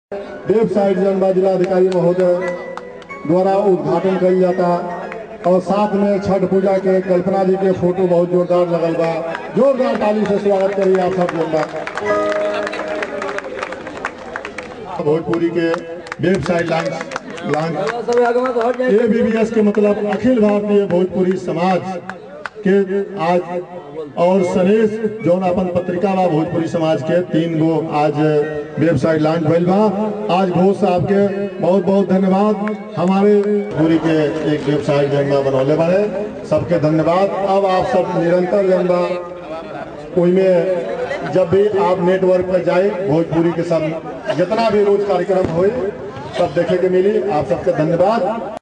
website जनबा जिलाधिकारी महोदय द्वारा उद्घाटन कल जाता और साथ में छठ पूजा के कल्पना जी के फोटो बहुत जोरदार लगल बा जोरदार ताली से स्वागत करिए आप सब लोग भोजपुरी के website launch launch A B B S के मतलब अखिल भारतीय भोजपुरी समाज के आज और सनेश जौन अपन पत्रिका बा भोजपुरी समाज के तीन गो आज वेबसाइट लॉन्च भइल बा आज घोष साहब के बहुत बहुत धन्यवाद हमारे पूरी के एक वेबसाइट जौन बा बनौले बारे सबके धन्यवाद अब आप सब निरंतर जौन बा में जब भी आप नेटवर्क पर जाए भोजपुरी के सब जितना भी रोज कार्यक्रम होए सब देखे के मिली आप सबके धन्यवाद